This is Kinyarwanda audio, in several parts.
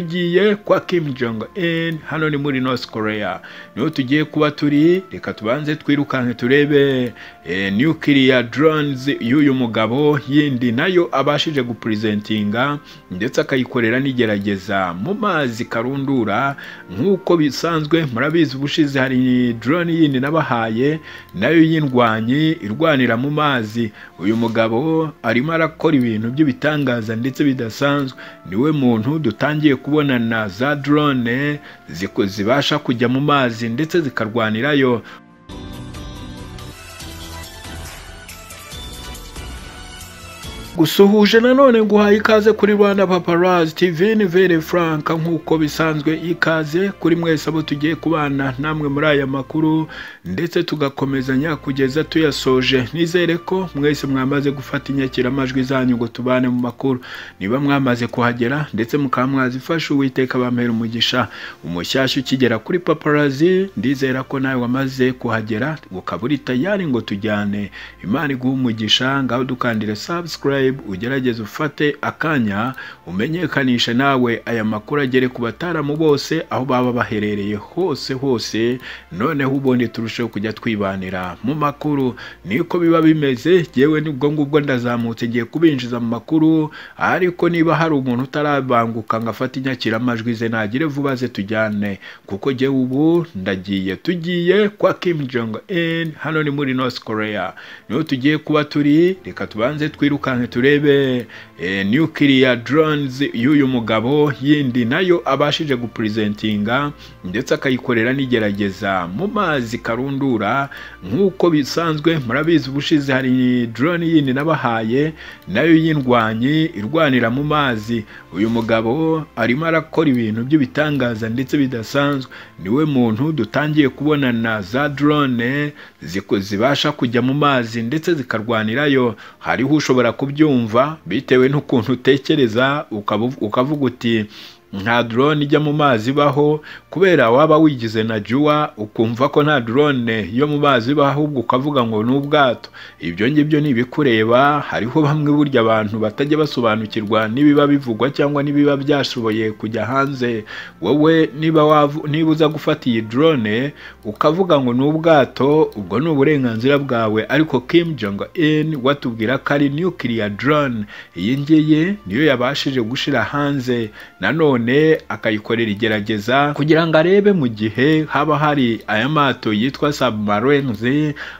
tugiye kwa Kim Jong Un hano ni muri North Korea niho tugiye kuba turi reka tubanze twirukanke turebe e, nuclear drones y'uyu mugabo yindi nayo abashije gupresentinga ndetse akayikorera n'igerageza mu mazi karundura nk'uko bisanzwe murabizi ubushize hari drone yindi nabahaye nayo y'indwanyi irwanira mu mazi uyu mugabo arimo arakora ibintu by'ibitangaza ndetse bidasanzwe niwe muntu dutangiye kubonana za drone ziku- zibasha kujya mu mazi ndetse zikarwanirayo gusuhuje nanone nguhaye ikaze kuri rwanda paparazi tv ni vere franka nk'uko bisanzwe ikaze kuri mwese abo tugiye kubana namwe muri aya makuru ndetse tugakomezanya kugeza tuyasoje nizere ko mwese mwamaze gufata inyakiramajwi zanyu ngo tubane mu makuru niba mwamaze kuhagera ndetse mukaba mwazifasha uwiteka bampera umugisha umushyashya ukigera kuri paparazi ndizera ko nawe wamaze kuhagera ukaba uri tayari ngo tujyane imana iguhe umugisha ngaho dukandire subscribe ugerageze ufate akanya umenyekanishe nawe aya makuru agere ku bataramu bose aho baba baherereye hose hose noneho ubundi turusheho kujya twibanira mu makuru niko biba bimeze yewe nibwo ngubwo ndazamutse ngiye kubinjiza mu makuru ariko niba hari umuntu utarabanguka ngo afate inyakiramajwi ze nagire vuba ze tujyane kuko jyewe ubu ndagiye tugiye kwa Kim Jong Un hano ni muri North Korea niho tugiye kuba turi reka tubanze twirukanke turebe e, nuclear drones y'uyu mugabo yindi nayo abashije gupresentinga ndetse akayikorera n'igerageza mu mazi karundura nk'uko bisanzwe murabizi ubushize hari drone yindi nabahaye nayo y'indwanyi irwanira mu mazi uyu mugabo arimo arakora ibintu by'ibitangaza ndetse bidasanzwe niwe muntu dutangiye kubonana za drone ziku- zibasha kujya mu mazi ndetse zikarwanirayo hariho ushobora kubyumva bitewe n'ukuntu utekereza ukabu- ukavuga uti nta drone ijya mu mazi ibaho kubera waba wigize na juwa ukumva ko nta drone yo mu mazi ibaho ahubwo ukavuga ngo ni ubwato ibyo ngibyo ni ibikureba hariho bamwe burya abantu batajya basobanukirwa n'ibiba bivugwa cyangwa n'ibiba byashoboye kujya hanze wowe niba wavu- niba uza gufata iyi drone ukavuga ngo ni ubwato ubwo ni uburenganzira bwawe ariko Kim Jong Un watubwira ko ari nuclear drone iyi ngiyi niyo yabashije gushira hanze nanone akayikorera igerageza kugira ngo arebe mu gihe haba hari aya mato yitwa submarines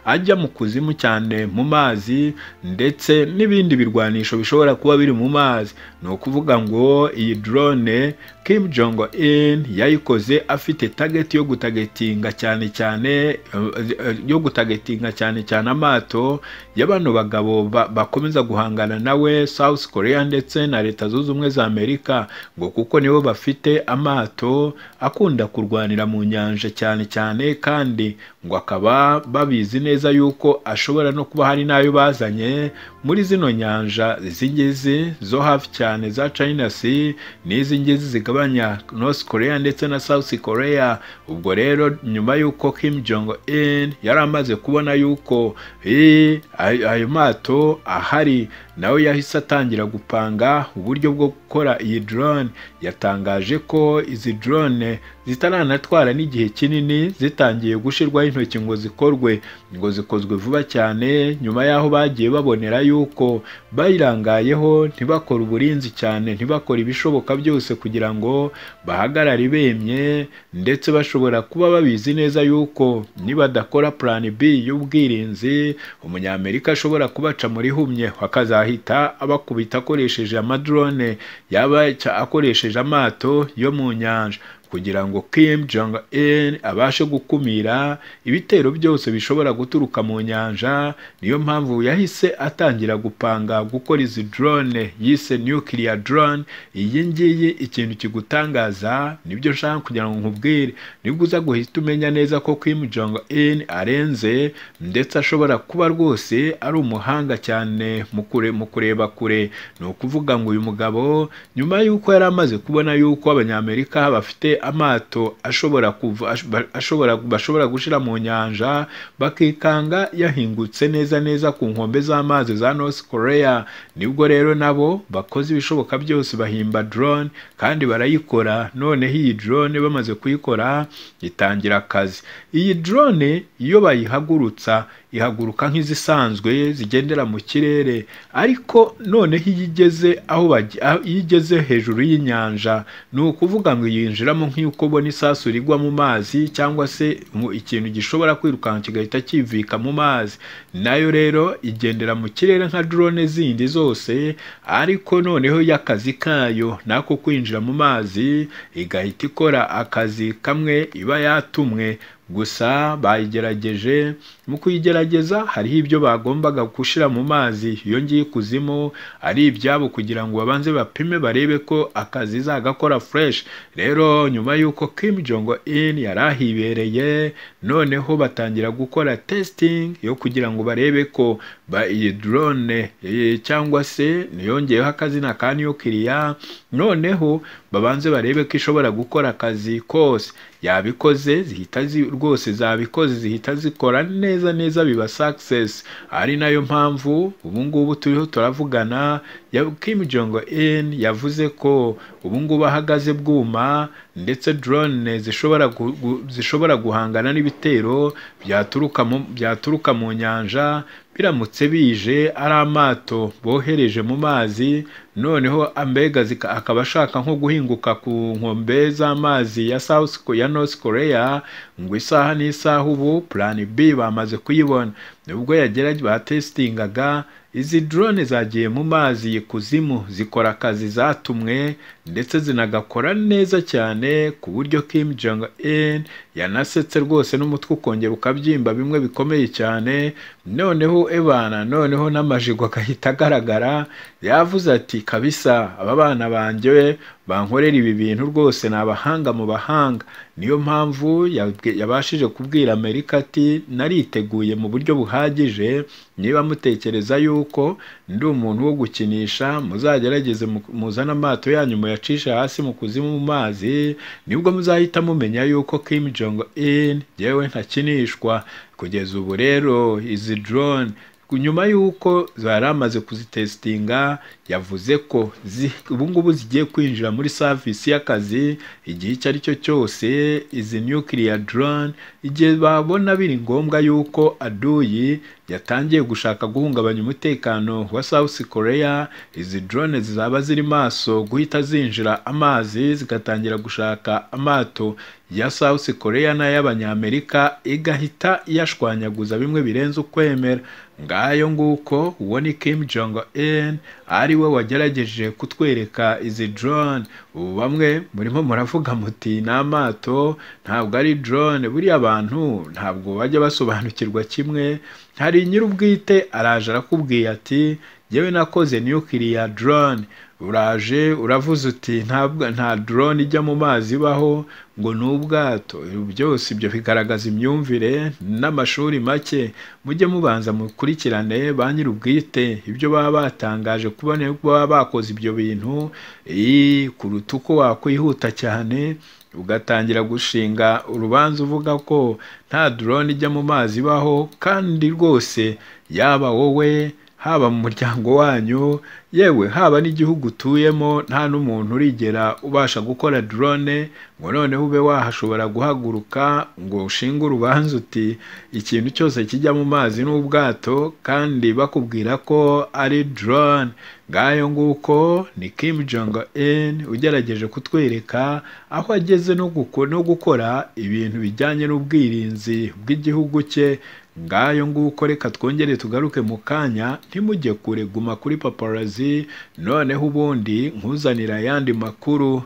ajya mu kuzimu cyane mu mazi ndetse n'ibindi birwanisho bishobora kuba biri mu mazi ni ukuvuga ngo iyi drone Kim Jong Un yayikoze afite target yo gutagetinga cyane cyane eh, eh, yo gutagetinga cyane cyane amato y'abano bagabo ba- bakomeza guhangana nawe South Korea ndetse na leta zunze ubumwe za Amerika ngo kuko nibo bafite amato akunda kurwanira mu nyanja cyane cyane kandi ngo akaba babizi neza yuko ashobora no kuba hari n'ayo bazanye muri zino nyanja z'ingezi zo hafi cyane za China Sea n'izi ngezi zigabanya North Korea ndetse na South Korea ubwo rero nyuma y'uko Kim Jong Un yari amaze kubona yuko eh, ayo ayo mato ahari nawe yahise atangira gupanga uburyo bwo gukora iyi drone yatangaje ko izi drone zitaranatwara n'igihe kinini zitangiye gushyirwaho intoki ngo zikorwe ngo zikozwe vuba cyane nyuma y'aho bagiye babonera yuko bayirangayeho ntibakore uburinzi cyane ntibakore ibishoboka byose kugira ngo bahagarare bemye ndetse bashobora kuba babizi neza yuko nibadakora plan B y'ubwirinzi umunyamerika ashobora kubaca muri humye akazahita abakubita akoresheje amadrone yaba cya- akoresheje amato yo mu nyanja kugira ngo Kim Jong Un abashe gukumira ibitero byose bishobora guturuka mu nyanja niyo mpamvu yahise atangira gupanga gukora izi drone yise nuclear drone iyi ngiyi ikintu kigutangaza nibyo nshaka kugira ngo nkubwire nibwo uza guhita umenya neza ko Kim Jong Un arenze ndetse ashobora kuba rwose ari umuhanga cyane mu kure- mu kureba kure ni ukuvuga ngo uyu mugabo nyuma y'uko yari amaze kubona yuko abanyamerika bafite bafite amato ashobora kuva ash- ashobora bashobora gushira mu nyanja bakikanga yahingutse neza neza ku nkombe z'amazi za North Korea nibwo rero nabo bakoze ibishoboka byose bahimba drone kandi barayikora noneho iyi drone bamaze kuyikora itangira akazi iyi drone iyo bayihagurutsa ihaguruka nk'izisanzwe zigendera mu kirere ariko noneho iyo igeze aho bagi- aho- iyo igeze hejuru y'inyanja ni ukuvuga ngo yinjiramo nk'uko ubona isasu rigwa mu mazi cyangwa se mu- ikintu gishobora kwirukanka kigahita kivika mu mazi nayo rero igendera mu kirere nka drone zindi zose ariko noneho yo akazi kayo nako kwinjira mu mazi igahita ikora akazi kamwe iba yatumwe gusa bayigerageje mu kuyigerageza hariho ibyo bagombaga gushyira mu mazi iyo ngiye ikuzimu ari ibyabo kugira ngo babanze bapime barebe ko akazi izagakora fureshi rero nyuma y'uko Kim Jong In yari ahibereye noneho batangira gukora testing yo kugira ngo barebe ko ba iyi drone eh, cyangwa se yongeyeho akazina ka nukiliya noneho babanze barebe ko ishobora gukora akazi kose yabikoze zihita zi, rwose zabikoze zihita zikora neza neza biba success ari nayo mpamvu ubu ngubu turiho turavugana ya Kim Jong Un yavuze ko ubu ngubu ahagaze bwuma ndetse drone zishobora gu, gu, zishobora guhangana n'ibitero byaturuka mu, byaturuka mu nyanja biramutse bije ari amato bohereje mu mazi noneho ambega zika- akaba ashaka nko guhinguka ku nkombe z'amazi ya South Ko- ya North Korea ngo isaha n'isaha ubu plan B bamaze kuyibona nubwo yageraga batesitingaga izi drone zagiye mu mazi ikuzimu zikora akazi zatumwe ndetse zinagakora neza cyane ku buryo Kim Jong Un yanasetse rwose n'umutwe ukongera ukabyimba bimwe bikomeye cyane noneho ebana noneho n'amajigo agahita agaragara yavuze ati kabisa aba bana banjye bankorera ibi bintu rwose ni abahanga mu bahanga niyo mpamvu yabwe- yabashije kubwira amerika ati nariteguye mu buryo buhagije niba mutekereza yuko ndi umuntu wo gukinisha muzagerageze mu- muzane amato yanyu muyacishe hasi mu kuzimu mu mazi nibwo muzahita mumenya yuko Kim Jong Un yewe ntakinishwa kugeza ubu rero izi drone nyuma y'uko zari amaze kuzitesitinga yavuze ko zi- ubu ngubu zigiye kwinjira muri savisi y'akazi igihe icyo ari cyo cyose izi nukiliya drone igihe babona biri ngombwa y'uko aduyi yatangiye gushaka guhungabanya umutekano wa South Korea izi drone zizaba ziri maso guhita zinjira amazi zigatangira gushaka amato ya South Korea n'ay'abanyamerika igahita iyashwanyaguza bimwe birenze ukwemera ngayo nguko ubona Kim Jong Un ari we wagerageje kutwereka izi drone ubu bamwe murimo muravuga muti ni amato ntabwo ari drone buriya abantu ntabwo bajya basobanukirwa kimwe hari nyir'ubwite araje arakubwiye ati njyewe nakoze nukiliya drone uraje uravuze uti ntabwo nta drone ijya mu mazi ibaho ngo ni ubwato byose ibyo bigaragaza imyumvire n'amashuri make mujye mubanza mukurikirane ba nyir'ubwite ibyo baba batangaje kubona baba bakoze ibyo bintu iyi kuruta uko wakwihuta cyane ugatangira gushinga urubanza uvuga ko nta drone ijya mu mazi ibaho kandi rwose yaba wowe haba mu muryango wanyu yewe haba n'igihugu utuyemo nta n'umuntu urigera ubasha gukora drone ngo noneho ube wahashobora guhaguruka ngo ushinge urubanza uti ikintu cyose kijya mu mazi ni ubwato kandi bakubwira ko ari drone ngayo nguko ni Kim Jong Un ugerageje kutwereka aho ageze no guko- no gukora ibintu bijyanye n'ubwirinzi bw'igihugu cye ngayo nguko reka twongere tugaruke mu kanya ntimujye kure guma kuri paparazi noneho ubundi nkuzanira ayandi makuru